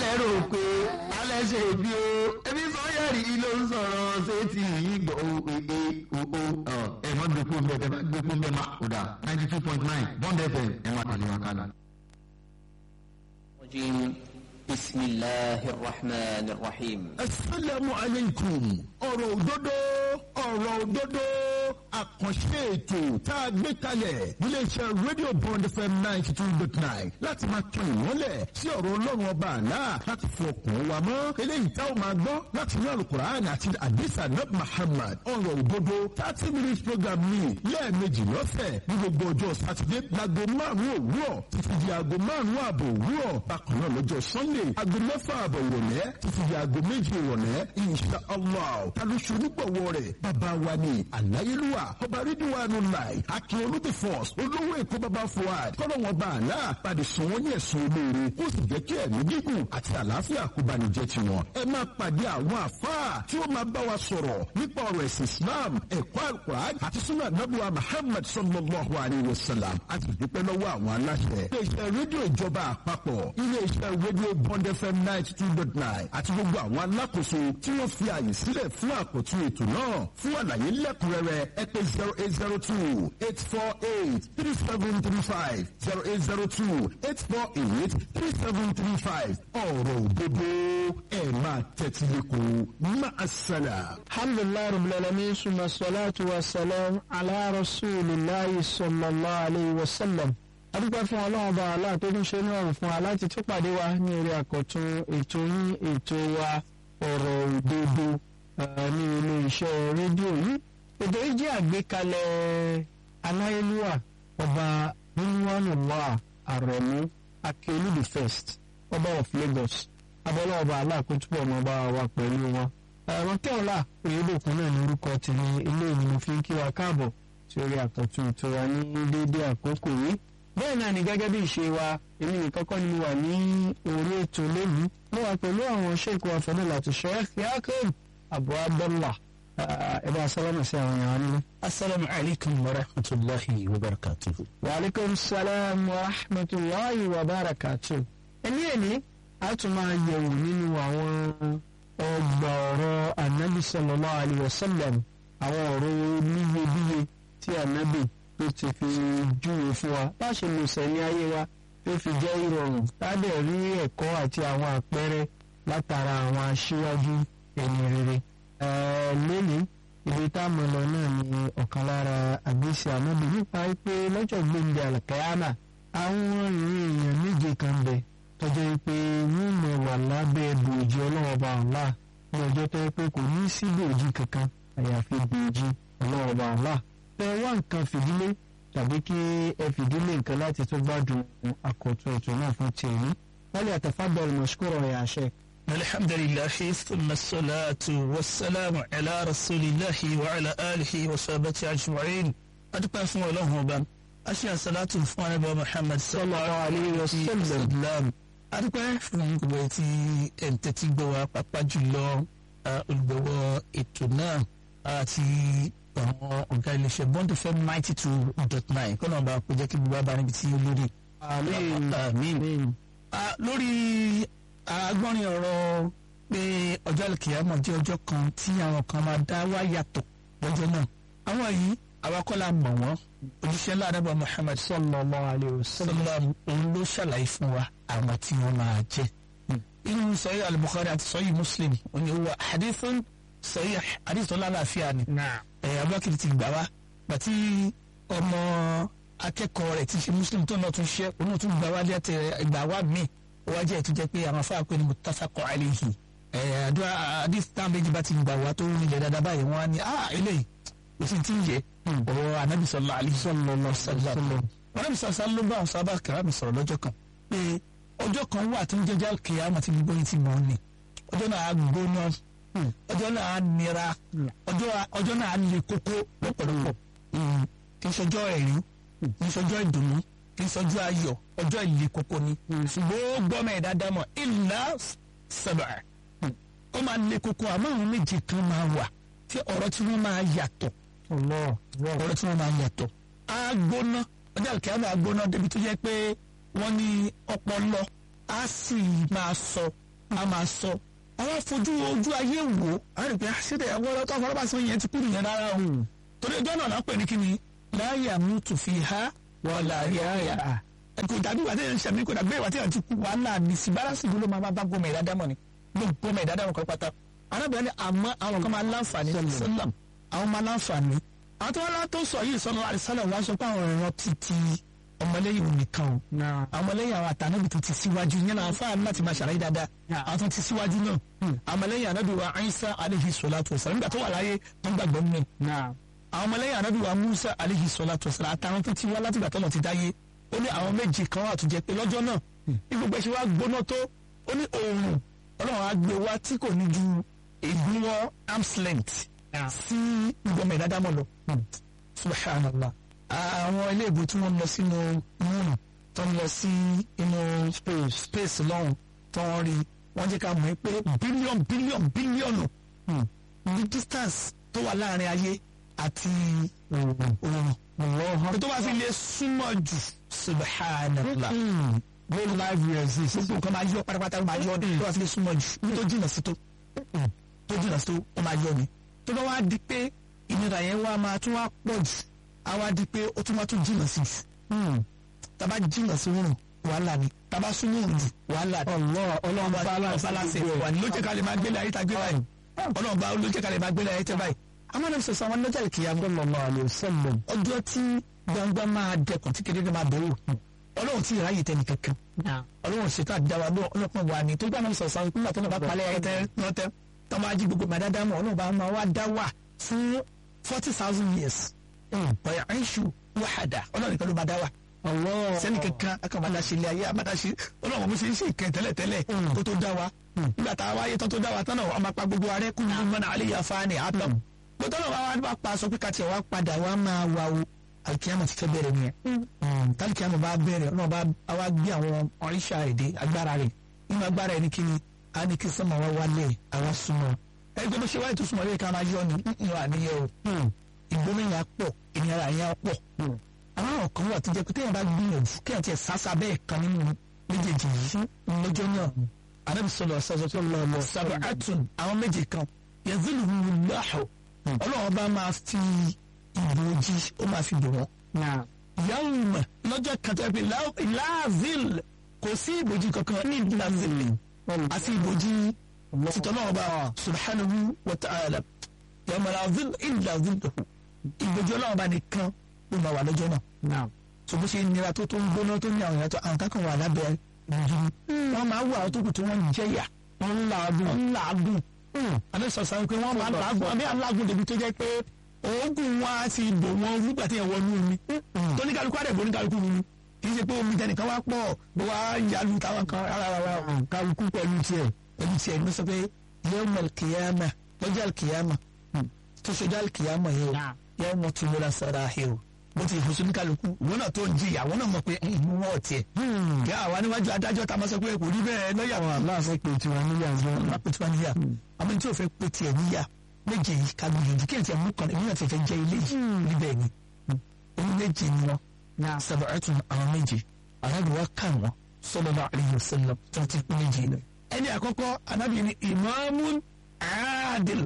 lẹ́rù pé alẹ́ ṣe bí o ebi sọ́yẹ̀rì ló ń sọ̀rọ̀ ṣé ti yí gbọ́ o ee o o ẹ̀ mọ́ gbé fún bẹ́ẹ̀ bẹ́ẹ̀ gbé fún bẹ́ẹ̀ má o dà ninety two point nine bond fm ẹ̀ má tẹ̀lé wa kálá. بسم الله الرحمن الرحيم asalaamu aleykum ọ̀rọ̀ òdodo ọ̀rọ̀ òdodo àkànṣe ètò tá a gbé kalẹ̀ iléeṣẹ́ rédíò bond fm ninety two dot nine láti máa tan ìmọ́lẹ̀ sí ọ̀rọ̀ ọlọ́run ọba àlá láti fi ọkàn wa mọ́ eléyìí tá a máa gbọ́ láti ní alukur'an àti adisa nab muhammad ọ̀rọ̀ òdodo thirty minutes program ní lẹ́ẹ̀mejì lọ́sẹ̀ ní gbogbo ọjọ́ sátidé láago márùn-ún òwúrọ̀ títí di aago márùn-ún ààbò òwúrọ̀ bákan náà lọ́jọ́ sunday aago mẹ́fà ààbọ̀ ìrọ̀lẹ́ títí di aago méjì ìrọ̀lẹ́ insha allah talóṣù onígbọ̀wọ́ rẹ̀ bàbá wa ni àláyélúwà ọba rídíwánu láì akin olùdí force olówó èkó bàbá fuad kọ́nà wọn bá àlá padì sùn wọ́n ní ẹ̀sùn olóore ó sì jẹ́ kí ẹ̀mí gígùn àti àlàáfíà kó bá ní jẹ́ tiwọn. ẹ máa pàdé àwọn àfáà tí ó máa bá wa sọ̀rọ̀ nípa ọ̀rọ̀ ẹ̀sìn islam ẹ̀kọ́ alukur'an àti sunna anabuwa muhammad sallallahu alayhi wa sallam àti dúpẹ́ lọ́wọ́ àwọn aláṣẹ. iléeṣẹ́ rédíò ìjọba àpapọ̀ iléeṣẹ́ rédíò bond fm ninety two dot nine àti gbogbo àwọn alákòóso tí wọ́n fi àyè sílẹ̀ fún àkótún ètò náà fún àlàyé lẹ́kùnrẹ́rẹ́ ẹ pè zero eight zero two eight four eight three seven three five zero eight zero two eight four eight three seven three five ọ̀rọ̀ òdodo ẹ̀ máa tẹ́tí lẹ́kọ̀ọ́ máa ṣẹlẹ̀. alhamdulilayi rabbil alamin suma salatu wa salam ala rasulillahi sallallahu alayhi wa sallam adúpẹ́ fún ọlọ́run bá aláà tó tún ṣe ní ọ̀rùn fún wa láti tún pàdé wa ní orí àkọ́tún ètò yín ètò wa ọ̀rọ̀ òdodo ní ilé iṣẹ́ rédíò yìí ètò yìí jẹ́ àgbékalẹ̀ aláyélúwà ọba nínúwánùwà àrẹ̀mú akérèlú the first ọba of Lagos abọ́lá ọba aláàkótúbọ̀ ọmọ ọba wa pẹ̀lú wọn. ẹ̀rọ kẹ́ọ̀lá oyèdòkun náà ní orúkọ tèmi ilé ìlú mo fi ń kí wa káàbọ̀ tí orí àkọ́tún ètò wa ní déédéé àkókò yìí. bẹ́ẹ̀ náà ni gẹ́gẹ́ bí ìṣe wa èmi nìkan kọ́ ni mo wà ní orí ètò lónìí mo wà pẹ̀lú àwọn ṣèkú afẹ́lẹ́ láti Sheikh Yakub Abu Abdullah ẹ bá sálámà sí àwọn èèyàn nínú. asalaamu alaykum wa rahmatulahi wa barakatuhu. wa aleykum salaam wa rahmatulahi wa barakatuhu. ẹni ẹni a tún máa yẹ̀wò nínú àwọn ọgbà ọ̀rọ̀ anabi sallallahu alayhi wa sallam àwọn ọ̀rọ̀ níyebíye tí anabi tó ti fi júwe fún wa bá ṣe lè sẹ́ni ayé wa tó fi jẹ́ ìrọ̀rùn ládẹ̀ rí ẹ̀kọ́ àti àwọn àpẹẹrẹ látara àwọn aṣíwájú ẹni rere. lónìí ibi tá a mọ̀ lọ náà ni ọ̀kan lára àgbèsè anabi nípa pé lọ́jọ́ gbòǹde àlùkàyàmà àwọn ìrìn èèyàn méje kan bẹ̀ tọ́jọ́ pé wọ́n mọ̀ wà lábẹ́ bòójì ọlọ́wọ́ bá ọ̀la ní ọjọ́ tó yẹ pé kò ní sí bòójì kankan àyàfi bòójì ọlọ́wọ́ bá ọ̀la. ẹ wá nǹkan fìdílé tàbí kí ẹ fìdílé nǹkan láti tó gbádùn àkọ́tún ètò náà fún tèmi. wọ́n lè àtàfàdọ̀ ìmọ̀ṣúkúrọ̀ ẹ̀ àṣẹ. alhamdulilahi thumma salatu wa salamu ala rasulillahi wa ala alihi wa sahabati ajma'in. adúpẹ́ fún ọlọ́run ọba a ṣe àṣàlátù fún anábọ̀ muhammad sallallahu alayhi wa sallam. adúpẹ́ fún gbogbo etí ẹ̀ǹtẹ̀tì gbọ́ wa pàápàá jùlọ olùgbọ̀wọ́ ètò náà àti àwọn ọ̀gá iléeṣẹ́ bond fm ninety two dot nine kọ́nà ọba kò jẹ́ kí gbogbo abá níbi tí ó lórí. àmín. lórí agbọ́nrin ọ̀rọ̀ pé ọjọ́ àlùkìyámọ̀ jẹ́ ọjọ́ kan tí àwọn kan máa dá wá yàtọ̀ lọ́jọ́ náà àwọn yìí awakọ́lá mọ̀ wọ́n òjíṣẹ́ ládàbà muhammad sallallahu alayhi wa sallam. sallam òun ló ṣàlàyé fún wa àwọn tí wọ́n máa jẹ́. inú sahih al-bukhari àti sahih muslim òun ni wà hadithun sahih hadith tó lálàáfíà ni. ẹ̀ abúlé ti gbà wá bàtí ọmọ akẹ́kọ̀ọ́ rẹ̀ ti ṣe muslim tó náà tún ṣe òun náà tún gbà wá lẹ́tẹ̀ ìgbà wá mi ó wá jẹ́ ètò jẹ́ pé àwọn afáà pé ni muttafaqun alayhi. ẹ̀ àdúrà hadith táwọn méjì bá ti gbà wá tó ń ilẹ̀ dáadáa báyìí wọ́n á ní ah eléyìí kò sí ti ń yẹ ọ̀rọ̀ anabi sọlá ali sọlọ sọlá anabi sọlá ló bá àwọn sábà kàrámì sọ̀rọ̀ lọ́jọ́ kan pé ọjọ́ kan wà tó ń jẹjẹ kìyàmà tí gbogbo yìí ti mọ̀ ní ọjọ́ náà á gbóná ọjọ́ náà á nira ọjọ́ náà á le kókó lọ́pọ̀lọpọ̀ kì í ṣọjọ́ ẹ̀rín kì í ṣọjọ́ ìdùnnú kì í ṣọjọ́ ayọ̀ ọjọ́ ìle kókó ni ṣùgbọ́n gbọ́mọ̀ ẹ̀dá dámọ̀ ìlà sábà ó máa le kókó àmọ́ àwọn méje kan máa wà tí ọ̀rọ̀ tí wọ́n máa yàtọ̀ ọ̀rọ̀ tí wọ́n máa yàtọ̀ á gbóná ọjọ́ àlùkìyà máa gbóná débi tó jẹ́ pé wọ́n ní ọpọlọ á sì máa sọ a máa sọ àwọn afojú ojú ayé wò á rí i pé àṣírí ẹ̀wọ́ ọlọ́tọ́ afọlọ́bàṣọ yẹn ti kú nìyẹn rárá o torí ọjọ́ náà lápẹ̀ ní kíni láyà mú tù fi ha wọ́n láyà yà kò dàbí ìwà tí yẹn ń ṣàmì kò dàbí ìwà tí yẹn ti kú wàhálà ní síbárasì ló máa bá gómìnà ìdádámọ̀ ni gómìnà ìdádámọ̀ kan pátá arábìnrin ni àmọ́ àwọn kan máa láǹfààní sálàm àwọn máa láǹfààní àwọn tó wá látó sọ yìí sọlọ àdìsálàm wá sọ pé àwọn ìran ti ti ọmọlẹ́yìn òun nìkan o àwọn ọmọlẹ́yìn àwọn àtànábì tó ti síwájú yẹn náà fáwọn láti máa ṣàlàyé dáadáa àwọn tó ti síwájú náà àwọn ọmọlẹ́yìn ànábì wa Isa aleyhi salatu wasalam nígbà tó wà láyé tó ń gbàgbọ́ nínú àwọn ọmọlẹ́yìn ànábì wa Musa aleyhi salatu wasalam àtàwọn tó ti wá láti gbà tó lọ ti dáyé ó ní àwọn méjì kan wà tó jẹ pé lọ́jọ́ náà ní gbogbo ẹ̀ṣẹ̀ wa gbóná tó ó ní oòrùn ọlọ́run á gbé wa tí kò ní ju ìgbìmọ̀ arms length sí gbọmọ ìdádámọ̀ lọ subhanallah àwọn ilé ìbò tí wọ́n lọ sínú moon tó ń lọ sí inú space space lọ́hùn tó ń rí wọ́n jẹ́ ká mọ̀ pé bílíọ̀n bílíọ̀n bílíọ̀nù ní distance tó wà láàrin ayé àti òòrùn tó bá fi lè súnmọ́ jù subhanallah gold life resist. gbogbo nǹkan máa yọ pátápátá ó máa yọ ọdún tó bá fi lè súnmọ́ jù ní tó jìnnà sí tó tó jìnnà sí tó ó máa yọ ni tó bá wá di pé ìnira yẹn wá máa tún wá pọ̀ jù á wá di pé ó tún wá tún jìnnà sí jù tàbá jìnnà sí òrùn wàhálà ni tàbá súnmọ́ òrùn jù wàhálà ni ọlọ́run balance wà ní ló jẹ́ ká lè máa gbélé ayé tá gbé báyìí ọlọ́run bá ló jẹ́ ká lè máa gbélé ayé tẹ́ báyìí amánà sọ̀sọ̀ àwọn lọ́jà ìkìyà sallallahu alaihi wasallam. ọjọ́ tí gbangba máa dẹkùn tí kékeré máa bẹ̀rù ọlọ́run tí ìráyè tẹ́ nìkankan ọlọ́run ṣètò àdáwà ọlọ́pàá wà ní tó gbà náà sọ̀sọ̀ àwọn ìpínlẹ̀ tó náà bá palẹ̀ ayé tẹ́ lọ́tẹ́ tó máa jí gbogbo màdáda mọ̀ ọlọ́run bá máa wá dá wà fún forty thousand years ọ̀yà ẹ̀ṣù wàhádà ọlọ́run nìkan ló máa dá wà sẹ́ni kankan akọ̀mọ̀dá ṣe ilé ayé àmàdá ṣe ọlọ́run mo ṣe ń ṣe ìkẹ́ tẹ́lẹ̀tẹ́lẹ̀ kó tó dá wa nígbà tá a wáyé tán tó dá wa tán náà wọ́n máa pa gbogbo arẹ́ kú nínú mọ́nà alẹ́ yà fáánì àtọ̀ gbọ́dọ̀ náà wá wá pa aṣọ pé kàtí ẹ̀ wá padà wá máa wá o alikiyama ti fẹ́ bẹ̀rẹ̀ nìyẹn talikiyama bá bẹ̀rẹ̀ ọ̀nà bá wá gbé àwọn ọ̀ríṣà èdè agbára rẹ̀ nínú agbára ẹ̀ ní kíni a ní kí sọ́mọ wá wálé àwa súnmọ́ ẹgbẹ́ bó ṣe wáyé tó súnmọ́ lóye ká máa yọ ni nínú àníyẹ o ìgbómìnira pọ̀ ìnira yẹn pọ̀ àwọn ọ̀kan wà tó jẹ́ pé téèyàn bá gbìyànjú kéèyàn tiẹ̀ sásá bẹ́ẹ̀ kan nínú méjèèjì yìí lọ́jọ́ náà anábì sọlọ ṣàṣọ tó lọ lọ sábà àtún àwọn méjì kan yẹzìlù lọ́hùn ọlọ́run bá máa fi ìbòjì ó máa fi bò wọ́n. yawma lọ́jọ́ kan tó yẹ pé láàzìl kò sí ìbòjì kankan ní láàzìl àti ìbòjì títọ́ náà bá subhanahu wa ta'ala yawma láàzìl illa zilluhu ìbòjì ọlọ́run bá nìkan ló máa wà lọ́jọ́ náà. tó bó ṣe nira tó tó ń gbóná tó ní àwọn ìyàtọ̀ àwọn kankan wà lábẹ́ wọ́n máa wù àwọn tó kù tí wọ́n ń jẹ́yà wọ́n ń làágùn wọ́n ń làágùn àbẹ sọ̀sọ̀ pé wọ́n máa ń làágùn àbẹ alágùn débi tó jẹ́ pé oògùn wọn á ti bò wọn nígbà tí yẹn wọnú omi tó ní kálukú àdẹ̀bò ní kálukú mi kì í ṣe pé omi tẹnìkan wá pọ̀ bó wá yalu táwọn kan rárá rárá kálukú pẹ̀lú tiẹ̀. pẹ̀lú tiẹ̀ ní sọ pé yawmal qiyama lọ́jọ́ àlùkìyàmà tó ṣojú àlùkìyàmà yẹn yawma tubla sarahir bó ti ìfòsùn ní kálukú wọn náà tó ń jìyà wọn náà mọ̀ pé ìmú wọn ò tiẹ̀ kí àwa níwájú adájọ́ ta máa sọ pé kò rí bẹ́ẹ̀ lọ́yà àwọn aláàfẹ́ pé tiwọn níyà jọ. wọn pè tiwọn níyà àmọ́ tí o fẹ́ pé tiẹ̀ níyà méje yìí ká gbìyànjú kí ẹ̀ tiẹ̀ mú kan èmi náà ti fẹ́ jẹ́ ilé yìí níbẹ̀ ni oní méje ni wọn sab'atun àwọn méje arábì wa kà wọn sallallahu alaihi wasallam tó ti kú méje lọ. ẹni àkọ́kọ́ anábì ni imamun adil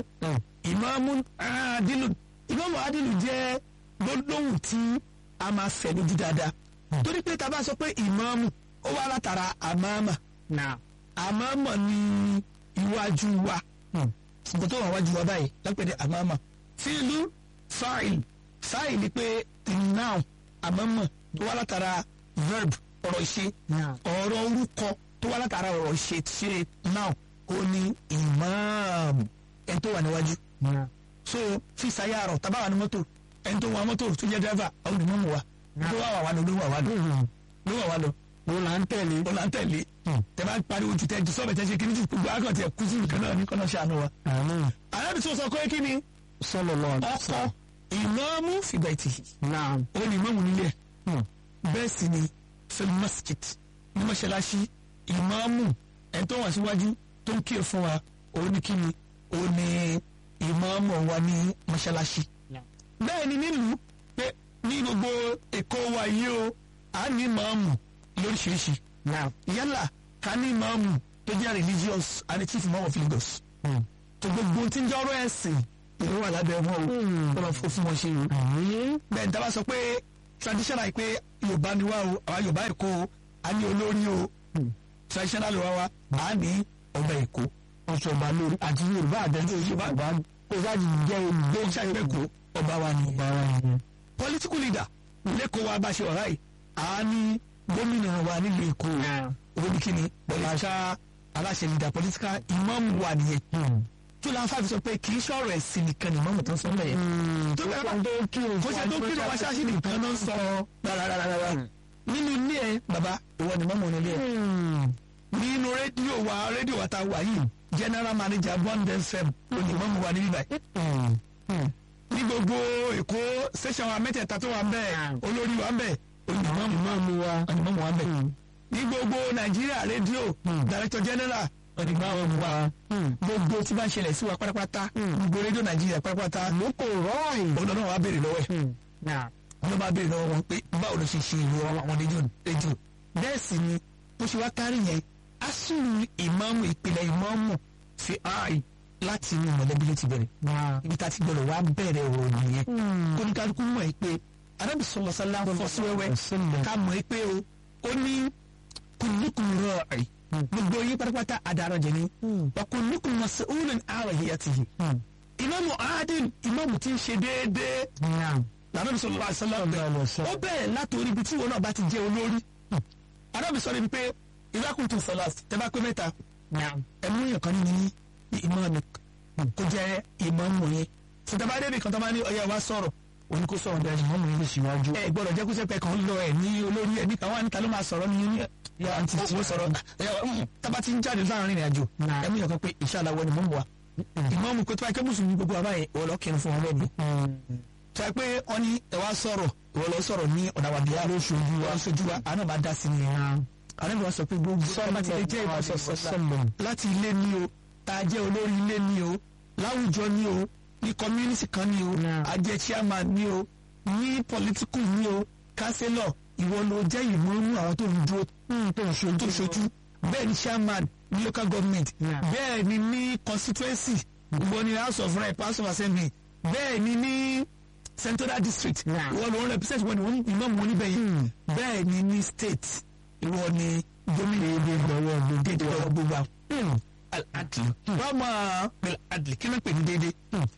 imamun adilu imamu adilu jẹ́ gbólóhùn tí a máa fẹ̀ lójú dáadáa torí pé tá a bá sọ pé ìmáàmù ó wá látara àmàmà àmàmà ni iwájú wa ṣùgbọ́n tó wà wájú wa báyìí lápẹ̀dẹ̀ àmàmà fíìlù fáìl fáìl ni pé noun àmàmà tó wá látara verb ọ̀rọ̀ ìṣe ọ̀rọ̀ orúkọ tó wá látara ọ̀rọ̀ ìṣe ṣe noun ó ní ìmáàmù ẹni tó wà níwájú so fi sayarọ̀ tábà wà ní mọ́tò ẹni tó wa mọ́tò tó jẹ́ dẹ́fà àwọn olùmọ̀ mọ̀ wa tó wà wà wà lọ ló wà wà lọ ló wà wà lọ. òun là ń tẹ̀lé. òun là ń tẹ̀lé. tẹ bá pariwo ju tẹ ju sọ́ọ̀bẹ̀ tẹ ṣe kí ni ju gbogbo akọ̀ tẹ kú sí nìkan náà ní kọ́nà ṣàánú wa. alábi tó sọ pé kí ni. sallallahu alaihi ọkọ wasallam. ìmáàmù fìgbà ìtì. naam. ó ní ìmáàmù nílé ẹ̀. bẹ́ẹ̀ sì ni fil masjid ní mọ́ṣáláṣí ìmáàmù ẹ̀ tó wà síwájú tó ń kíyè fún wa òun ní kí ni òun ní ìmáàmù wa ní mọ́ṣáláṣí bẹ́ẹ̀ ni nílùú pé ní gbogbo èkó wa yìí o a ní màámù lóríṣiríṣi naam. yálà ká ní màámù tó tó jẹ́ religious and the chief imam of Lagos tó gbogbo tí ń jẹ́ ọ̀rọ̀ ẹ̀sìn ìlú wà lábẹ́ wọn o tọ́lọ̀ fún fún wọn ṣe o bẹ́ẹ̀ ní tábà sọ pé traditional pé Yorùbá ni wá o àwa Yorùbá Èkó o a ní olórí o traditional ló wá wa a ní ọba Èkó ọ̀ṣọ́ba lórí àti yorùbá àtẹ̀lé yorùbá kó sáàjì jẹ́ gbé ìṣàgbẹ́ kó ọba wa ni bára yẹn. political leader lẹ́kọ̀ọ́ wa bá ṣe ọ̀rá yìí a ní gómìnà wa nílùú Èkó olùkíni pọ̀lìṣà aláṣẹ leader political imam wa nìyẹn tó láǹfà fi sọ pé kì í sọ̀rọ̀ ẹ̀sìn nìkan ni mọ́mọ́ tó ń sọ mẹ́yẹ. tó bẹ́ẹ̀ bá tó kí o kó ṣe tó kí o wá ṣáṣí nìkan ló ń sọ rárá nínú ilé ẹ bàbá ìwọ ni mọ́mọ́ nílé ẹ nínú rédíò wa rédíò wa ta wà yìí general manager bond fm onímọ̀mù wa níbí báyìí. ní gbogbo èkó station wa mẹ́tẹ̀ẹ̀ta tó wà ń bẹ̀ olórí wa ń bẹ̀ onímọ̀mù wa onímọ̀mù wa ń bẹ̀. ní gbogbo nàìjíríà rédíò director general onímọ̀mù wa gbogbo tí bá ń ṣẹlẹ̀ sí wa pátápátá gbogbo rédíò nàìjíríà pátápátá ló kò rọ́ọ̀yìn. olùdó náà wà béèrè lọ́wọ́ ẹ̀ wọ́n bá béèrè lọ́wọ́ wọn pé báwo ló ṣe ṣe ìlú àwọn rédíò rédíò bẹ́ẹ̀ sì ni bó ṣe wá kárí yẹn asùnù ìmáàmù ìpìlẹ̀ ìmáàmù fi àì láti inú mọ̀lẹ́bí ló ti bẹ̀rẹ̀. ibi tá a ti gbọ́dọ̀ wá bẹ̀rẹ̀ ọ̀rọ̀ nìyẹn. kóníkàlùkù mọ̀ ẹ́ pé arábì sọlọ sálá fọ́ sí wẹ́wẹ́ ká mọ̀ ẹ́ pé o ó ní kùnúkùn rọ̀ọ̀ì gbogbo yín pátápátá adarajẹ ni wà kùnúkùn mas'ulun àrò yìí àti yìí. ìmáàmù adin ìmáàmù ti ń ṣe déédéé. lànà bí sọlọ sálá ó bẹ̀rẹ̀ látòrí ibi tí wọn náà bá ti jẹ́ olórí. arábì sọ ìdákùntù sọlá tẹ́bá pé mẹ́ta ẹ̀mú yẹn kan nínú ìmáàmù kó jẹ́ ìmáàmù yẹn fúntàbá débi kan tó máa ní ọyá wa sọ̀rọ̀ òní kó sọ̀rọ̀ bẹ́ẹ̀ ìmáàmù yẹn lè ṣíwájú. ẹ gbọ́dọ̀ jẹ́ kó sẹ́pẹ́ kan lọ ẹ̀ ní olórí ẹ̀ níta wọn níta ló máa sọ̀rọ̀ ní yà àǹtí tí ó sọ̀rọ̀ tábà ti ń jáde láàrin ìrìn àjò ẹ̀mú yẹn kan pé inshallah wọ ni mọ̀ wá ìmáàmù kó tó bá ké mùsùlùmí gbogbo àbáyé wọ́n lọ kírun fún wọn lẹ́nu. tó yẹ pé wọ́n ní ẹ wá sọ̀rọ̀ wọ́n lọ sọ̀rọ̀ ní ọ̀dàwàdìyà lóṣooṣù wa lóṣooṣù wa àná bá dá sí ni àrẹ́bí wa sọ pé gbogbo sọ́ọ́mà ti lè jẹ́ ìbáṣọ̀sọ́lọ̀ láti ilé ní o tá a jẹ́ olórí ilé ní o láwùjọ ní o ní community kan ní o a jẹ́ chairman ní o ní political ní o councillor ìwọ ló jẹ́ ìmọ̀ọ́nù àwọn tó ń dúró tó ń ṣojú bẹ́ẹ̀ ni chairman ní local government bẹ́ẹ̀ ni ní constituency ìwọ ni house of rep house of assembly bẹ́ẹ̀ ni ní central district ìwọ ló ń represent wọn ni wọ́n ìmọ̀ wọn níbẹ̀ yìí bẹ́ẹ̀ ni ní state ìwọ ni gómìnà èdè ìgbọ̀wọ́ dédé ọ̀rọ̀ gbogbo àwọn. al-adlu wọ́n máa pẹ̀lú adlu kí ló ń pè ní dédé.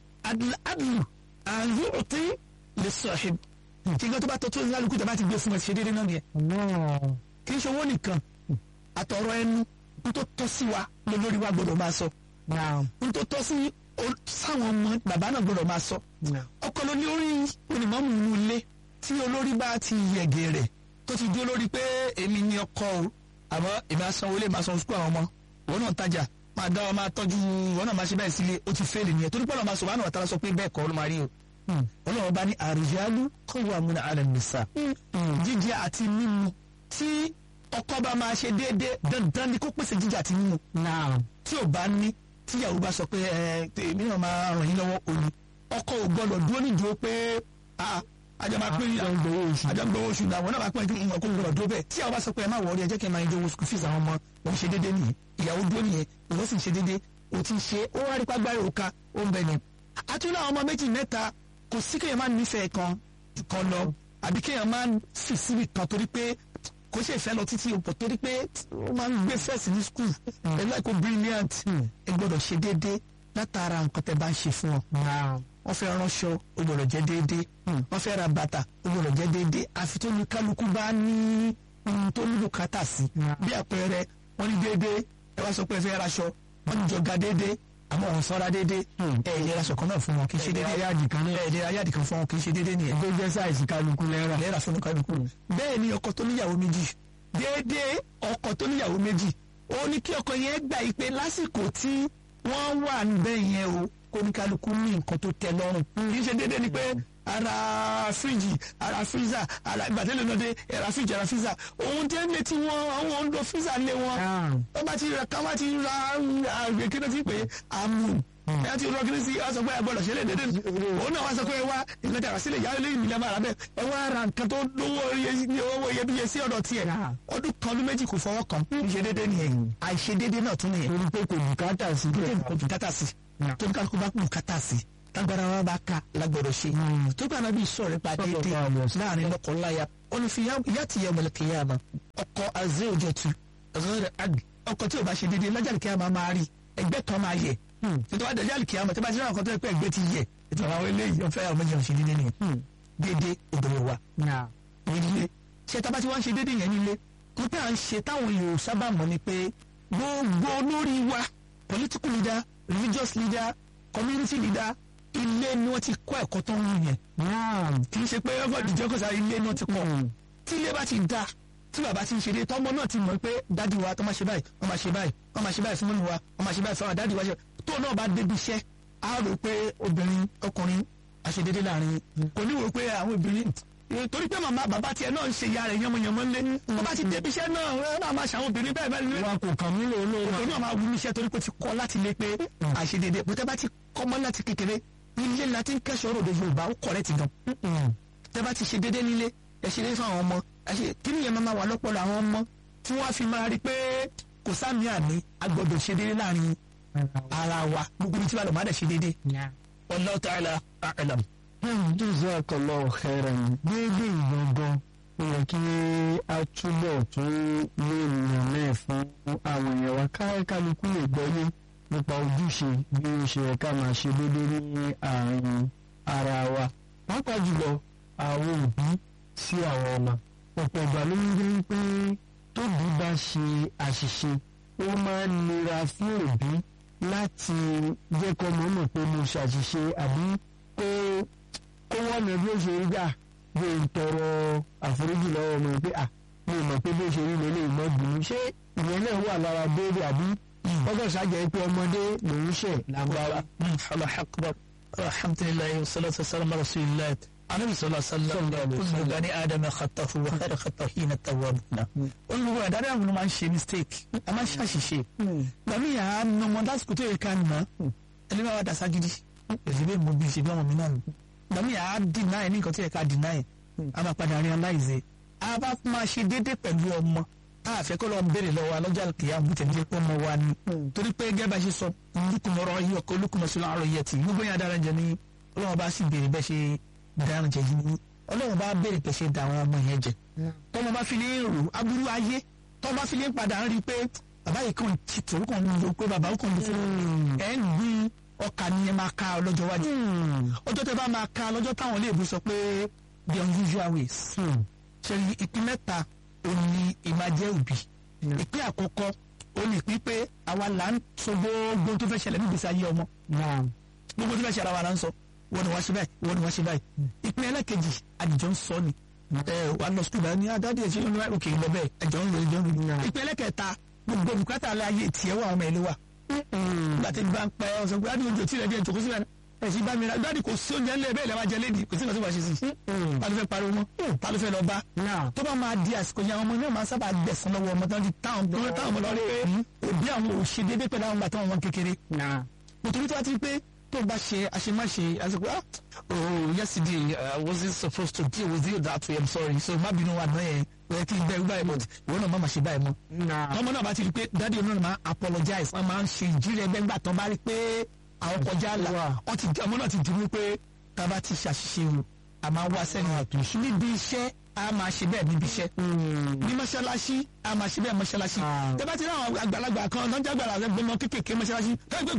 adlu àyè òtí lè sahib kí n tó bá tọ́ tó ní alùpùpù tàbá ti gbé fún ẹ ṣe dédé náà nìyẹn. kì í ṣe owó nìkan àtọ̀rọ̀ ẹnu n tó tọ́ sí wa lórí wa gbọ́dọ̀ máa sọ. n tó tọ́ sí sáwọn ọmọ bàbá náà gbọ́dọ̀ máa sọ. ọkọ ló ní orí onímọ̀mù inú ilé tí olórí bá ti yẹ̀gẹ̀rẹ̀ tó ti dúró lórí pé èmi ni ọkọ o àmọ́ èmi asanwó lè máa san sukú àwọn ọmọ òun náà tajà máa dá ọ máa tọ́jú òun náà máa ṣe bẹ́ẹ̀ sílé ó ti fẹ́ẹ̀lì nìyẹn torí pọ́nlọ́ máa sọ wánà ọ̀tá sọ pé bẹ́ẹ̀ kọ́ ló máa rí o ọlọ́run bá ní àrùjálù kọ́wọ́ àmúna àrẹ nìsa jíjẹ àti mímu tí ọkọ bá máa ṣe déédéé dandan ni kó pèsè jíjẹ àti mímu tí ò bá ní tíyàwó bá sọ pé ẹ èmi náà máa ràn yín lọ́wọ́ òní ọkọ ò gbọdọ̀ dúró nídúró pé àjọ máa pín àjọ gbowó oṣù náà wọn náà máa pín ẹjú mọ kó gbọdọ̀ dúró bẹ́ẹ̀ tí àwọn bá sọ pé ẹ má wọrí ẹ jẹ́ kí ẹ máa yẹjọ́ owó school fees àwọn ọmọ òun ṣe déédéé nìyẹn ìyàwó dúró nìyẹn ìwọ sì ń ṣe déédéé o ti ṣe ó wá rí pàgbáyé òka ó ń bẹ ni. àtúntò àwọn ọmọ méjì mẹ́ta kò sí kéèyàn máa nífẹ̀ẹ́ kan kan lọ àbí kéèyàn máa fi síbi kan torí pé kò ṣe ìfẹ́ lọ títí òpò torí pé ó máa ń gbé fẹ́ẹ̀sì ní school ẹ láìkó brilliant ẹ gbọ́dọ̀ ṣe déédéé látara nǹkan tẹ́ bá ń ṣe fún ọ wọ́n fẹ́ ránṣọ ó gbọ́dọ̀ jẹ́ déédéé wọ́n fẹ́ ra bàtà ó gbọ́dọ̀ jẹ́ déédéé àfi tó ní kálukú bá ní ohun tó nílò kátà sí bí àpẹẹrẹ wọ́n ní déédéé ẹ wá sọ pé ẹ fẹ́ raṣọ wọ́n ní jọga déédéé àmọ́ òun sọ́ra déédéé ẹ ẹ lera sọ̀kan náà fún wọn kì í ṣe déédéé yáàdì kan náà ẹ lera yáàdì kan fún wọn kì í ṣe déédéé nìyẹn tó jẹ́ sáìsì kálukú lẹ́rà. lẹ́ra fún kálukú bẹ́ẹ̀ ni ọkọ tó níyàwó méjì déédéé ọkọ tó níyàwó méjì ó ní kí ọkọ yẹn gbà yí pé lásìkò tí wọ́n wà níbẹ̀ yẹn o kóníkálukú ní nǹkan tó tẹ́ lọ́rùn kì í ṣe déédéé ni pé ara fíríjì ara fíríza ara ìgbàdélé náà dé ara fíríjì ara fíríza òun tẹ́ lé tí wọ́n àwọn ń lo fíríza lé wọn wọ́n bá ti ra ká wá ti ra àgbẹ̀ kí ló ti pè é àmù ẹ ti rọ kiri sí ọ sọ pé ẹ gbọ́dọ̀ ṣe lè dédé òun náà wá sọ pé ẹ wá ìgbẹ́ta rà sílẹ̀ yàrá lẹ́yìn ìlẹ̀ máa rà bẹ́ẹ̀ ẹ wá ra nǹkan tó lówó owó iyebíye sí ọ̀dọ̀ tiẹ̀ ọdún kan ọdún méjì kò fọwọ́ kan ìṣe dédé nìyẹn àìṣe dédé náà tún nìyẹn torí pé kò bùkátà sí tó kò bùkátà sí tó ní kálukú bá bùkátà sí tágbára wa bá ka lágbọ́dọ̀ ṣe tó gbà náà bí sọ̀rọ̀ pa déédéé láàrin lọ́kọ̀ọ́láyà olùfìyà ti yẹ ọmọlẹ́kẹ̀yàmà ọkọ̀ azẹ́òjẹ̀tù ọkọ̀ tí o bá ṣe déédéé lájàlì kíyàmà máa rí ẹgbẹ́ kan máa yẹ tètè wá dàjàlì kíyàmà tí bá ti rí àwọn kan tó yẹ pé ẹgbẹ́ ti yẹ ètò àwọn eléyìí ọ̀fẹ́ àwọn méjì ọ̀ṣẹ́ déédéé nìyẹn déédéé òdòdó wa nílé ṣé tá a bá ti wá ń ṣe déédéé yẹn nílé kó pé à ń ṣe táwọn èèyàn sábà mọ̀ ni pé gbogbo olórí wa political leader religious leader community leader ilé ni wọ́n ti kọ́ ẹ̀kọ́ tó ń wù yẹn kì í ṣe pé ọgbọ́n ìdíjọ́ kọ́sà ilé náà ti kọ́ tí ilé bá ti da tí bàbá ti ń ṣe dé tọ́mọ náà ti mọ̀ pé dádì wa tó máa ṣe báyìí wọ́n máa ṣe báyìí wọ́n máa ṣe báyìí fún mọ́nì wa wọ́n máa ṣe báyìí fún àwọn dádì wa ṣe tó náà bá débi iṣẹ́ á rò pé obìnrin ọkùnrin àṣedédé láàrin kò ní wò pé àwọn obìnrin torí pé màmá bàbá tiẹ̀ náà ń ṣe ìyá rẹ̀ yánmọ́yánmọ́ lé wọ́n bá ti débi iṣẹ́ náà wọ́n náà máa ṣàwọn obìnrin bẹ́ẹ̀ bẹ́ẹ̀ lé wa kò kàn mí lòun lòun òun náà máa wú iṣẹ́ torí pé ó ti kọ́ láti lé pé àṣedédé bó tẹ́ bá ti kọ́ mọ́ láti kékeré ilé la ti ń kẹ́sọ̀ ọ̀rọ̀ òde yorùbá ó kọ̀rẹ́ ti gan. tẹ́ bá ti ṣe déédéé nílé ẹ ṣe déédéé fún àwọn ọmọ ẹ ṣe kí nìyẹn máa wà lọ́pọ̀lọ́ àwọn ọmọ tí wọ́n á fi máa rí pé kò sáàmì àní agbọ́dọ̀ ṣe déédéé láàrin ara wa gbogbo ibi tí wàá lọ má dẹ̀ ṣe déédéé. Wallahu ta'ala a'lam. jazakallahu khairan déédéé ìgbọ̀ngàn ó yẹ kí a túbọ̀ tún lè yàn náà fún àwọn èèyàn wa káríkálukú lè gbọ́yé nípa ojúṣe bí ó ṣe yẹ ká máa ṣe déédéé ní àárín ara wa pàápàá jùlọ àwọn òbí sí àwọn ọmọ ọ̀pọ̀ ìgbà ló ń gbé pé tóbi bá ṣe àṣìṣe ó máa ń nira fún òbí láti jẹ́ kọ́ mọ́ mọ̀ pé mo ṣàṣìṣe àbí pé kó wọ́n lọ bí ó ṣe rí gbà bí n tọrọ àforíjì lọ́wọ́ ọmọ pé à mi ò mọ̀ pé bí ó ṣe rí lélẹ̀ ìmọ̀ bínú ṣé ìyẹn náà wà lára déédéé àbí ọgọ́ ṣàjẹ́ pé ọmọdé lòún ṣẹ̀ lágbára. Allah akbar alhamdulilayi wa salatu wa salam ala rasulillah anabi sallallahu alaihi wa sallam kullu bani adama khatahu wa khairu khatahina tawwabuna olùwà dáadáa àwọn ọmọ máa ń ṣe mistake a máa ń ṣàṣìṣe gbàmí yà á nà ọmọ lásìkò tó yẹ ká nà ẹni bá wà dàsá gidi èsì bẹ́ẹ̀ mo bí ṣe bí ọmọ mi náà nù gbàmí yà á deny ní nǹkan tó yẹ ká deny a máa padà realize a bá máa ṣe déédéé pẹ̀lú ọmọ a fẹ́ kó lọ béèrè lọ́wọ́ alọ́jà kìí àbútẹ̀ ní pé ọmọ wa ni torí pé gẹ́gẹ́ bá ṣe sọ olùkùnmọ̀rọ̀ yìí ọkọ̀ olùkùnmọ̀sílẹ̀ àrò yẹ ti gbogbo yẹn adára jẹ ní ọlọ́wọ́ bá sì béèrè bẹ́ẹ̀ ṣe dára jẹ yìí ní ọlọ́wọ́ bá béèrè pé ṣe da àwọn ọmọ yẹn jẹ tọmọ bá fi lè rò aburú ayé tọmọ bá fi lè padà ń rí i pé bàbá yìí kàn ti tòun kàn ń lo pé bàbá ó kàn ń lo fún ẹ ń gbin ọkà ni ẹ máa ka ọlọ́jọ́ wájú ọjọ́ tẹ bá máa ka lọ́jọ́ táwọn iléèbú sọ pé the unusual ways ṣe ìpín mẹ́ta òní ìmájẹ́ òbí ìpín àkọ́kọ́ ó lè pín pé àwa là ń sọ gbogbo tó fẹ́ ṣẹlẹ̀ níbi ìgbésí ayé ọmọ gbogbo tó fẹ́ ṣẹlẹ̀ àwa là ń sọ wọ́n ni wọ́n ṣe báyìí wọ́n ni wọ́n ṣe báyìí ìpín ẹlẹ́kejì àdìjọ́ ń sọ ni ẹ wà lọ sukùl báyìí ní adáde ẹ̀ṣẹ́ lónìí òkè lọ bẹ́ẹ̀ ẹ̀jọ̀ ń lò ẹ̀jọ̀ ń lò ìpín ẹlẹ́kẹta gbogbo bùkátà alẹ́ ayé tiẹ̀ wà ọmọ ìlú wa gbàtẹ́ gbà ń pẹ́ ọ̀sán gbé adé oúnjẹ tí ilẹ̀ díẹ̀ jòkó sílẹ̀ ẹ̀sìn bá mi ra gbàdí kò sí oúnjẹ ńlẹ̀ bẹ́ẹ̀ lẹ́wà jẹ lédi kò sí nǹkan tó bá ṣe sí ta ló fẹ́ pariwo mọ́ ta ló fẹ́ lọ bá tó bá máa di àsìkò yẹn àwọn ọmọ náà máa sábà gbẹ̀sán lọ́wọ́ ọmọ tó ń di táwọn táwọn ọmọ lọ rí pé òbí àwọn ò ṣe déédéé pẹ̀lú àwọn bàtà wọn kékeré nítorí tí wọ́n ti pé tó bá ṣe àṣemáṣe àsìkò ah oh yesterday I wasn't supposed to deal with you that way I'm sorry so má bínú wa náà yẹn wọ́n ti bẹ́ẹ̀ báyìí but ìwọ náà má máa ṣe báyìí mọ́. ọmọ náà bá ti rí i pé dáàdi ọ̀nà máa apologize wọ́n máa ń ṣe ìjírí ẹgbẹ́ ńgbà tán bá rí i pé àwọn kọjá là wọ́n ti ọmọ náà ti dìbò pé tá a bá ti ṣàṣìṣe o a máa wá sẹ́yìn àtúnṣe níbi iṣẹ́ a máa ṣe bẹ́ẹ̀ níbi iṣẹ́ ní mọ́ṣáláṣí a máa ṣe bẹ́ẹ̀ mọ́ṣáláṣí tẹ́ bá ti rí àwọn àgbàlagbà kan lọ́jà àgbàlagbà gbọmọ kékèké mọ́ṣáláṣí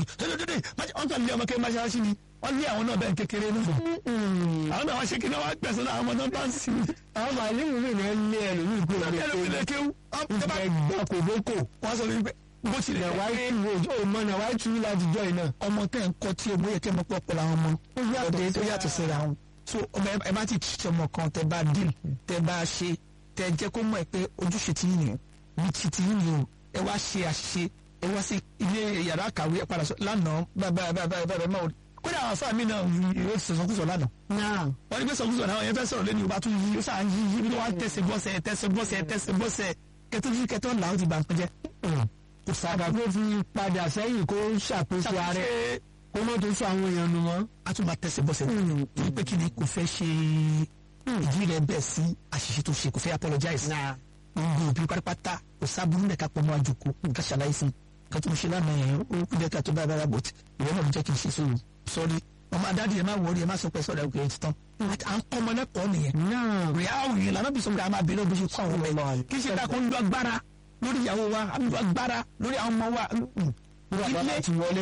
wọ́n kàn lé ọmọ kékeré mọ́ṣáláṣí ni wọ́n lé àwọn náà bẹ́ẹ̀ kékeré náà àwọn náà wọ́n ṣe kíni wọ́n gbẹ̀sán náà àwọn ọmọ náà bá ń sìn. àwọn màálùú mi náà lé ẹlòmíì kúrò wọ́n lé ẹlòmíì lè kéwú. ìgbà kò dókò wọ́n sọ wípé bó tilẹ̀ wá tú ó mọ náà wá tú láti jọ iná. ọmọ tẹ̀ ń kọ́ tí o bóyá kẹ́ mọ́ pọ̀ pọ̀ làwọn ọmọ ọdẹ tó yàtọ̀ síra wọn so ọmọ ẹ bá ti tí ọmọ kan tẹ bá dín tẹ bá ṣe tẹ jẹ́ kó mọ̀ ẹ pé ojúṣe ti yìnyín ní ti ti yìnyín o ẹ wá ṣe àṣìṣe ẹ wá sí ilé yàrá kàwé ẹ padà sọ lánàá báyìí báyìí báyìí máa kódà àwọn afáà mi náà yóò ti sọ̀sọ̀kúsọ̀ lánàá. wọ́n ní pé sọ̀kúsọ̀ náà yẹn fẹ́ sọ̀rọ̀ lẹ́nu ìbá tún yí ó sàn yí yí bí wọ́n tẹ̀sẹ̀ bọ́sẹ̀ tẹ̀sẹ̀ bọ́sẹ̀ tẹ̀sẹ̀ bọ́sẹ̀ kẹtọ́jú kẹtọ́ làwọn ti bà ń pẹ́jẹ́. kò sábà kó fi padà sẹ́yìn kó ṣàkóso ààrẹ. kó má tó sọ àwọn èèyàn nù mọ́. a tún máa tẹ̀sẹ̀ bọ́sẹ̀ torí pé kí ni kò fẹ́ ṣe ìdí rẹ̀ bẹ́ẹ̀ sí àṣìṣe tó ṣe kò fẹ́ apologize gbogbo òbí pátápátá kò sábúrú lẹ́ka pọ̀ mọ́ àjòkó nǹkan ṣàlàyé fún nǹkan tó ń ṣe lánàá yẹn ó kú dẹ́ka tó bá bára bọ̀t ìwé náà ló jẹ́ kí n ṣe sóòrò sọ́rí ọmọ adáde ẹ má wọrí ẹ má sọ pé sọ́dọ̀ ẹ̀kọ́ ẹ̀ ti tán à ń kọ́ ọmọ lẹ́kọ̀ọ́ nìyẹn rẹ̀ á òye lànà bí sọ́kùnrin àmà bẹ̀rẹ̀ bó ṣe kọ́ àwọn ọmọ ẹ̀ kí ṣe ká kó ń lo agbára lórí ìyàwó wa à ń lo agbára lórí àwọn ọmọ wa ilé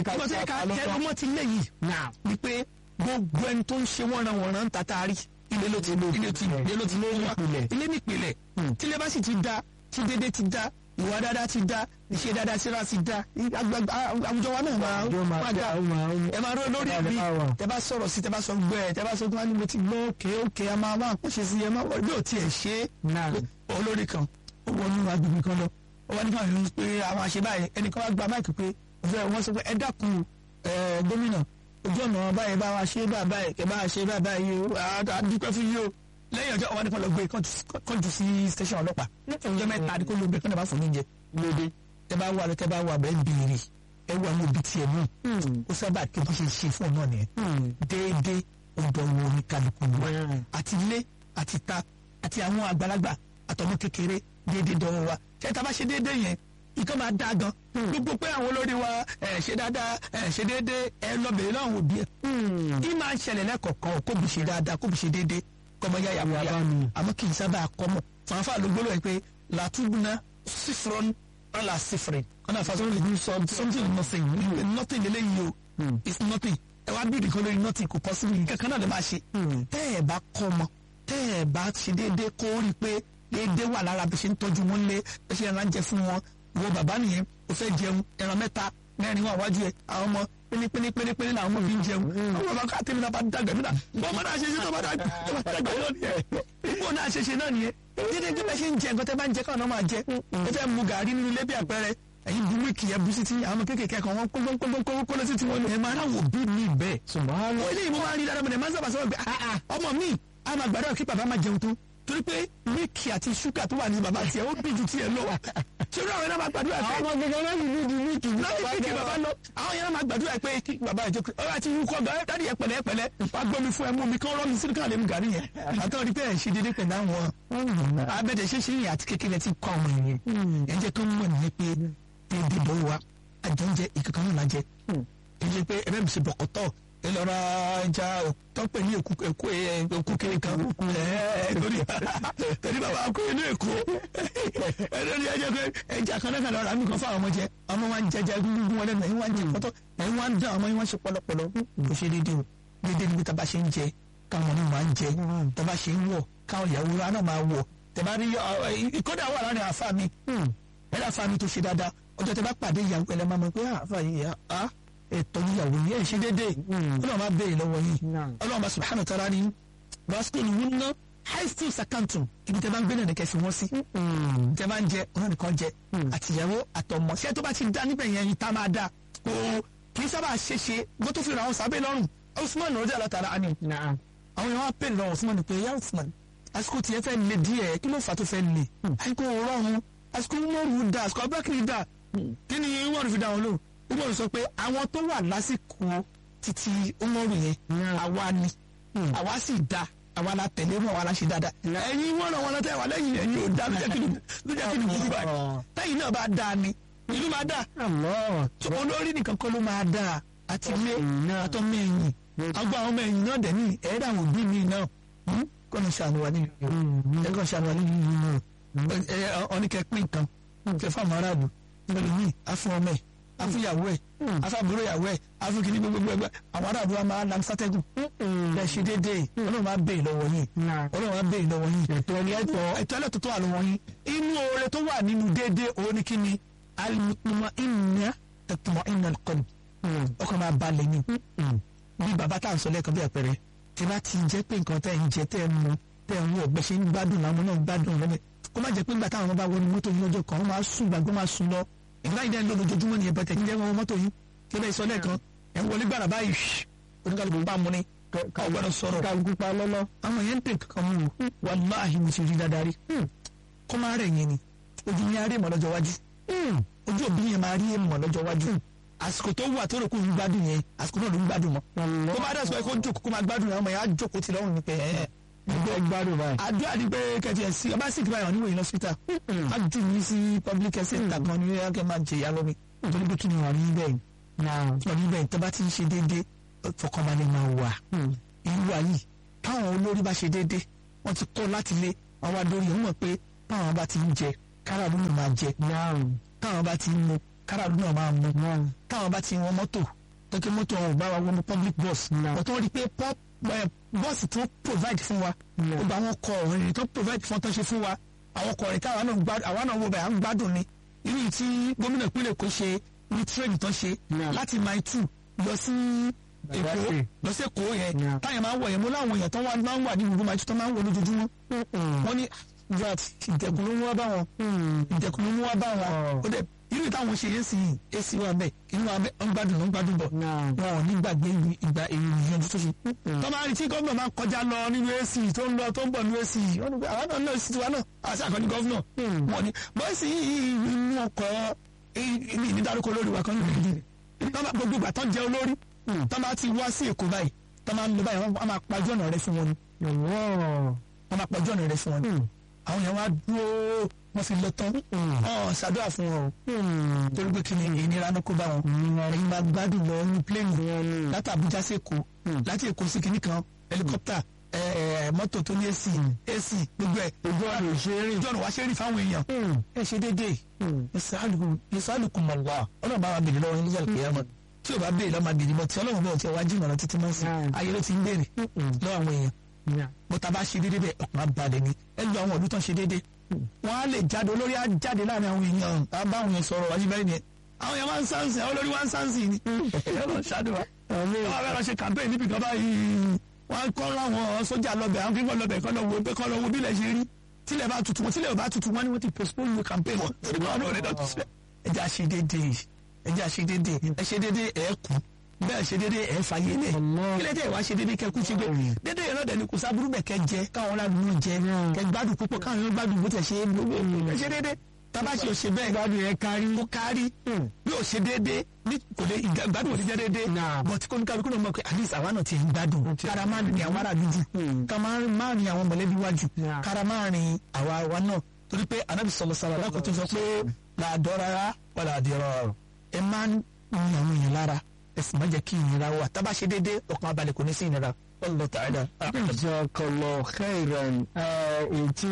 ọmọ ti lé yìí ni pé gbogbo ẹni tó ń ṣe wọ́nra wọ̀nra ń tata rí ilé ló ti ilé ti ilé ló ti lé wá ilé nípìnlẹ̀ tílé bá sì ti da tí dédé ti da ìwà dáadáa ti da ìṣe dáadáa síra ti da àwùjọ wa náà máa máa da ẹ máa rọ lórí ẹbí tẹ bá sọ̀rọ̀ sí tẹ bá sọ gbẹ tẹ bá sọ gbẹ ni mo ti gbọ́ òkè òkè a máa máa kóṣe sí ẹ máa wọ bí ò tiẹ̀ ṣe é olórí kan ó wọnú agbègbè kan lọ ó wá nípa ìlú pé àwọn àṣẹ báyìí ẹnìkan wá gba máìkì pé wọ́n sọ pé ẹ dákun gómìnà ojú ọ̀nà báyìí bá wa ṣe bá báyìí kẹ bá wa ṣe bá báyìí o àdúpẹ́ fún yìí o lẹ́yìn ọjọ́ ọwọ́ nípa lọ gbé kọ́jú sí station ọlọ́pàá ọjọ́ mẹ́ta àdìkò ló gbé kọ́ńdà bá fún oúnjẹ lóde tẹ bá wà lọ tẹ bá wà bẹ́ẹ̀ béèrè ẹ wà ní ibi tiẹ̀ náà ó sábà kí wọ́n ṣe ṣe fún ọ náà nìyẹn déédéé ọ̀dọ̀ wo ni kálukú wa àti ilé àti ta àti àwọn àgbàlagbà àtọmọ kékeré déédéé dọ́wọ́ wa ṣé tá a bá ṣe déédéé yẹn nǹkan máa dáa gan gbogbo pé àwọn olórí wa ẹ ṣe dáadáa ẹ ṣe déédéé ẹ lọ bèrè láwọn òbí ẹ kí máa ń ṣẹlẹ̀ lẹ́kọ̀ọ̀kan kó bí ṣe dáadáa kó bí ṣe déédéé kọ́mọ yá yà wọ́n yá àmọ́ kì í sábà kọ́mọ fanfa ló gbólóhùn ẹ pé làtúbùnà sífúrọ́n ọ̀là sífúrẹ́ ọ̀nà àfàṣọ something nothing nothing lélẹ́yìí o it's nothing ẹ wá bíi nìkan lórí nothing kò possible nǹkan kan náà lè máa ṣe tẹ́ ẹ bá kọ́mọ tẹ́ ẹ bá ṣe déédéé kó rí i pé déédéé wà lára bí ṣe ń tọ́jú wọn lé bí ṣe ń jẹ fún wọn wo bàbá nìyẹn o fẹ́ jẹun ẹran mẹ́ta mẹ́rin wà wájú ẹ àwọn ọmọ pínpínpínpínpín làwọn ọmọ fi ń jẹun àwọn bàbá káàtì mi náà bá dàgbà nígbà bọ́n mọ́ náà ṣe ṣe tó bá dàgbà náà nìyẹn bọ́n náà ṣe ṣe náà nìyẹn dídé tí bẹ́ẹ̀ ṣe ń jẹ nǹkan tẹ́ bá ń jẹ káwọn náà máa jẹ ẹ fẹ́ mu gàrí nínú ilé bí àpẹẹrẹ ẹ̀yin bu wíìkì ẹ bu sí ti àwọn kéékèèké kan wọn kólókólókóló sí ti wọn ẹ máa ráwọ̀ bí mi bẹ́ẹ̀. wọ́n ilé ìmọ̀ máa rí dáadáa mọ̀ ẹ̀ máa ń sábà sọ̀rọ̀ pé ọmọ mi a máa gbàdúrà kí bàbá máa jẹun tó torí pé mílìkì àti ṣúgà tó wà ní bàbá tiẹ̀ ó bí ju tiẹ̀ lọ ṣé olú àwọn yẹn náà máa gbàdúrà pé àwọn ọmọ gẹ́gẹ́ láti ní di mílìkì ní láti mílìkì bàbá lọ àwọn yẹn náà máa gbàdúrà pé kí bàbá yẹn jẹ pé ọ̀rọ̀ àti irúkọ ọ̀gá ẹ̀ dáàdi yẹn pẹ̀lẹ́ pẹ̀lẹ́ wàá gbọ́ mi fún ẹ mú mi kán rọ́ mi sínú káàlẹ́ mi gàrí yẹn àtọ́ rí pé ẹ̀ ṣe déédéé pẹ̀lú àwọn abẹ́dẹ̀ ṣe ṣe yẹn àti kékeré ti kọ́ ọmọ yẹn ẹ̀ jẹ́ kó mọ̀ nìyẹn pé déédéé dọ́wọ́ wa àjẹjẹ ìkankan náà lájẹ ẹ̀ jẹ́ pé ẹ bẹ́ẹ̀ mi ṣe bọ̀kọ̀tọ̀ ìlọra ẹja tọ́pẹ̀ ní èkó èkó èkó kiri kan torí torí bàbá kó inú èkó ẹni ní ẹjẹ pé ẹja kan náà kan lọ́ra mi kan fún àwọn ọmọ jẹ ọmọ wa ń jẹjẹ gbogbo wọn lẹ́nu ẹ̀yin wa ń jẹ pọ́tọ́ ẹ̀yin wa ń dán ọmọ yín wá ṣe pọlọpọlọ kò ṣe déédéé o déédéé níbi tá a bá ṣe ń jẹ káwọn ọmọ máa ń jẹ tá a bá ṣe ń wọ̀ káwọn ìyàwó wa náà máa wọ̀ tẹ bá rí ìkọ́dà wà láàrin àfa mi ẹ̀rọ àfa mi tó ṣe dáadáa ọjọ́ tẹ bá pàdé ìyàwó ẹlẹ́ máa mọ̀ pé àfa yìí ẹ̀tọ́ níyàwó yìí ẹ̀ ṣe déédéé ọlọ́run máa béèrè lọ́wọ́ yìí ọlọ́run bá subhanahu wa ta'ala ni basket wúni ná haistil sakantum ibi tẹ bá ń gbé náà nìkẹ́ fi wọ́n sí tẹ bá ń jẹ ọ̀nà nìkan jẹ àtìyàwó àtọmọ ṣé tó bá ti dá níbẹ̀ yẹn ìta máa dá kò kì í sábà ṣe ṣe bó tó fi ra àwọn sábẹ́ lọ́rùn Usman rọ́jà látara ani àwọn èèyàn wá pè lọ́wọ́ Usman pé yá Usman àsìkò tiẹ̀ fẹ́ le díẹ̀ kí ló fà tó fẹ́ le àsìkò rọrùn àsìkò mọ́rù dá àsìkò abúlákìrì dá kí ni wọ́n fi dá wọn lò wọ́n sọ pé àwọn tó wà lásìkò títí Umaru yẹn àwa ni àwa sì dá àwa la tẹ̀lé wọn àwa la ṣe dáadáa ẹ̀yin wọn náà wọn náà tẹ̀ wá lẹ́yìn ẹ̀yin ò dá lójẹ́ kí ni burú báyìí tẹ́yìn náà bá dáa ni ìlú máa dáa olórí nìkan kọ́ ló máa dáa àti ilé àtọ́mọ ẹ̀yìn àgbà àwọn ọmọ ẹ̀yìn náà dẹ̀ ní ẹ̀ẹ́dà àwọn òbí mi náà kọ́ni ṣàánú wa nínú ẹ̀kọ́ ṣàánú wa nínú ìlú ọ̀nìkẹ́ pín nǹkan kẹfà mọ́ aráàlú ẹlòmíì afún ọmọ ẹ̀ afúnyàwó ẹ̀ afábúrò yàwó ẹ̀ afúnkìní gbogbo ẹgbẹ́ àwọn aráàlú wa máa lam sátẹ́gùn ẹ̀ ṣe déédéé ọlọ́run máa béèrè lọ́wọ́ yín ọlọ́run máa béèrè lọ́wọ́ yín ẹ̀tọ́ ẹ̀tọ́ ẹlẹ́tọ̀ tó wà lọ́wọ́ yín inú oore tó wà nínú déédéé òun ni kí ni alimutuma inna tẹtumọ inna kọlu ọkọ máa balẹ̀ ni bí bàbá tá à ń sọ lẹ́ẹ̀kan bí àpẹẹrẹ tí bá ti jẹ́ pé nǹkan tẹ́ ń jẹ tẹ́ ń mu tẹ́ ń wọ̀ gbẹ́ ṣe ń gbádùn làwọn náà ń gbádùn lọ́mọ kó má jẹ́ pé nígbà táwọn bá wọnú mọ́tò yín lọ́jọ́ kan wọ́n máa sùn gbàgbọ́ máa sùn lọ ìgbà yìí dẹ́n ló lójoojúmọ́ ni ẹ̀bẹ̀tẹ̀ ń jẹ́ wọn mọ́tò yín kí bẹ́ẹ̀ sọ lẹ́ẹ̀kan ẹ̀ ń wọlé gbàrà báyìí oníkàlùkù bá mu ni ọgbọ́dọ̀ sọ̀rọ̀ kálukú pa lọ́lọ́. àwọn yẹn ń tẹ̀ kankan mú o wàláhì mo ti rí dáadáa rí kó máa rẹ̀ yẹn ni ojú yẹn á rí ìmọ̀ lọ́jọ́ wájú ojú òbí yẹn máa rí ìmọ̀ lọ́jọ́ wájú àsìkò tó wà tó rò kó ń gbádùn yẹn àsìkò náà ló ń gbádùn mọ́ tó bá dẹ̀ sọ pé kó jókòó kó máa gbádùn yẹn ọmọ yẹn á jókòó ti lọ́rùn ní pé ẹ̀ ẹgbẹ́ gbádùn báyìí. àdúrà ni pé kẹ̀tì ẹ̀ sí ọba sì kí báyọ̀ níwòye lọ́sítà á jù mí sí public health center kan ní ẹ̀kẹ́ máa jẹ ìyá lómi nítorí pé kí ni wà ní bẹ́ẹ̀ náà wà ní bẹ́ẹ̀ tó bá ti ń ṣe déédéé fọkànbalẹ̀ máa wà irú wa yìí táwọn olórí bá ṣe déédéé wọ́n ti kọ́ láti lé àwọn adórí ẹ̀ mọ̀ pé táwọn bá ti ń jẹ káràlú náà máa jẹ náà táwọn bá ti ń mu káràlú náà máa mu náà táwọn bá ti wọ mọ́tò tọ́kí mọ́tò ọ̀hún bá wa wọnú public bus Náà. ọ̀tọ́ rí i pé pop bọ́ọ̀sì tó provide fún wa Náà. gbogbo àwọn ọkọ̀ ọ̀rìn tó provide fún ọtọ́ ṣe fún wa àwọn ọkọ̀ ọ̀rìn táwa náà gbádùn àwa náà wo bẹ̀ à ń gbádùn ni irú yìí tí gómìnà ìpínlẹ̀ Èkó ṣe ní train tó ṣe Náà. láti mile two lọ sí Èkó Badagry. lọ sí Èkó yẹn Náà. táyà máa ń wọ̀ yẹn mo láwọn èèyàn tó wá máa ń wà ní gbogbo mile two tó máa ń wọ̀ lójoojúmọ́ wọ́n ní vat ìdẹ̀kùn ló mú wá bá wọn ìdẹ̀kùn ló mú wá bá wọn Ọ̀. ó dẹ̀ irú ìtàwọn ṣe yẹn sì èsì wa bẹ́ẹ̀ inú wa bẹ́ẹ̀ ń gbádùn ló ń gbádùn bọ̀ náà wọn ò ní gbàgbé ìlú- ìgbà èrò ìyẹn tó ṣe. tọ́ba rí tí gómìnà máa kọjá lọ nínú ac tó ń lọ tó ń bọ̀ nínú ac wọ́n ní pé àwọn náà náà sì tiwa náà àti àkọ́ni gọ́fìnà wọn ni bọ́ọ̀sì yìí inú ọkọ̀ ilé ìnídàrúkọ olórí wa kan ní ìdílé tọ́ba gbogbo ìgbà tó ń jẹ olórí tọ́ba ti wá sí èkó báyìí tọ́ba ń lọ báyìí wọ́n máa pajú ọ̀nà rẹ fún wọn ni yọ̀wọ́ wọ́n máa pajú ọ̀nà rẹ fún wọn ni àwọn yẹn wá dúró wọ́n fi lọ tán ọ̀ ṣàdúrà fún wọn o torí pé kí ni ìnira ló kó bá wọn ẹ̀yin máa gbádùn lọ ní pléènì láti Àbújá sí Èkó láti Èkó sí kinní kan helicopter ẹ̀, ẹ̀, mọ́tò tó ní AC AC gbogbo ẹ̀ ojú ọ̀nà ìṣeré ojú ọ̀nà wá ṣe é rí fáwọn èèyàn ẹ ṣe déédéé ìsàlùkù mọ̀lá ọlọ́run bá wa bèrè lọ́wọ́ ní yàrá kìyàmọ̀ tí o bá bèrè lọ́wọ́ máa bèrè mọ́ tí ọlọ́run bá ò tí ẹ wá jìnnà lọ títí máa ń sìn Mm. ayé ló ti ń bèrè lọ́wọ́ àwọn èèyàn bó ta bá ṣe déédéé bẹ́ẹ̀ ọkàn á balẹ̀ ni ẹ lu àwọn ọdún tó ń ṣe déédéé wọ́n á lè jáde olórí á jáde láàrin àwọn èèyàn á bá àwọn èèyàn sọ̀rọ̀ wájú bẹ́ẹ̀ ni àwọn èèyàn máa ń sáǹsì àwọn olórí wá ń sáǹsì ni ẹ lọ ṣáàdùn wa wọ́n á fẹ́ lọ ṣe campaign níbi kan báyìí wọ́n á kọ́ láwọn sójà lọ́bẹ̀ àwọn kíkọ́ lọ́bẹ̀ kọ́ lọ wo pé kọ́ lọ wo bílẹ̀ ṣe rí tílẹ̀ bá tutù wọn tílẹ̀ bá tutù wọn ni wọ́n ti postpone the campaign wọn torí wọn náà rẹ̀ dọ̀tí síbẹ̀ ẹ jẹ́ àṣe déédéé ẹ jẹ́ àṣe déédéé ẹ ṣe déédéé ẹ kú bẹ́ẹ̀ ṣe déédéé ẹ fàyè lẹ̀ Allah. kílẹ̀ tẹ̀ wá ṣe déédéé kẹ kú ṣe gbé déédéé yẹn náà dẹ̀ ni kò sábúrú bẹ̀ kẹ jẹ káwọn ládùúgbò jẹ kẹ gbádùn púpọ̀ káwọn yóò gbádùn bó tẹ̀ ṣe é gbogbo ẹ ṣe déédéé tábà ṣe ò ṣe bẹ́ẹ̀ gbádùn yẹn kárí ó kárí bí ó ṣe déédéé ní kò lè ìgbà- gbádùn òní jẹ́ déédéé Nah. but kó ní kálukú náà mọ̀ pé at least àwa náà ti ń gbádùn kára máa rìn àwọn ará dúdú ká máa rìn máa rìn àwọn mọ̀lẹ́bí wájú Nah. kára máa rìn àwa wa náà torí pé anábì sọ̀rọ̀ sọ̀rọ̀ alákòó tó sọ pé làádọ́ rárá wà làádìí rọrùn ẹ máa ń rìn àwọn èèyàn lára ẹ sì má jẹ́ kí ìnira wà tábà ṣe déédéé ọkàn abalẹ̀ kò ní sí ìnira Wallahu ta'ala a'lam. jazakallah khairan èyí tí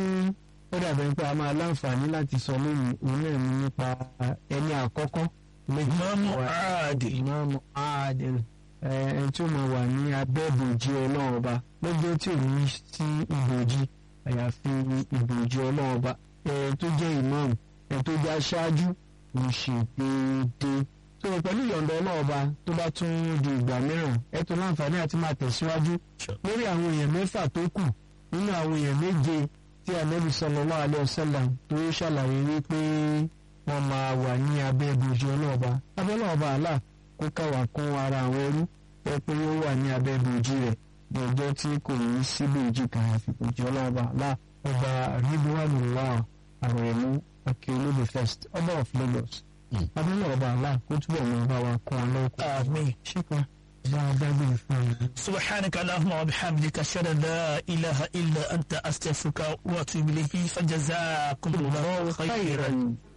ó dàbẹ̀ pé a máa láǹfààní láti sọ lónìí òun náà ní nípa ẹni àkọ́kọ́ Imamu Adil. ìmáàmù Adil ẹni tí ó máa wà ní abẹ́ ìbòjì ọlọ́run ọba lọ́jọ́ tí ò ní sí ìbòjì àyàfi ìbòjì ọlọ́run ọba ẹni tó jẹ́ ìmáàmù ẹni tó jẹ́ aṣáájú kò ṣe déédéé tó o pẹ̀lú ìyọ̀ǹda ọlọ́run ọba tó bá tún di ìgbà mìíràn ẹ tó láǹfààní àti máa tẹ̀síwájú lórí àwọn èèyàn mẹ́fà tó kù nínú àwọn èèyàn méje tí Ànábì sallallahu alaihi wasallam tó ṣàlàyé wípé wọ́n máa wà ní abẹ́ ìbòjì ọlọ́ọ̀ba abẹ́ ọlọ́ọ̀ba àlà kó káwà kún ara àwọn ẹrú ẹ pé ó wà ní abẹ́ ìbòjì rẹ̀ ní ọjọ́ tí kò ní sí ìbòjì kan àfi ìbòjì ọlọ́ọ̀ba àlà ọba ridwanullah àrẹ̀mú akérèlódé first ọba of Lagos abẹ́ ọlọ́ọ̀ba àlà kó túbọ̀ mọ́ bá wa kún ọ lọ́kùn. Àmín. ṣíkà bá a dágbére fún ọ. سبحانك اللهم وبحمدك أشهد أن لا إله إلا أنت أستغفرك وأتوب إليك فجزاكم الله خيرا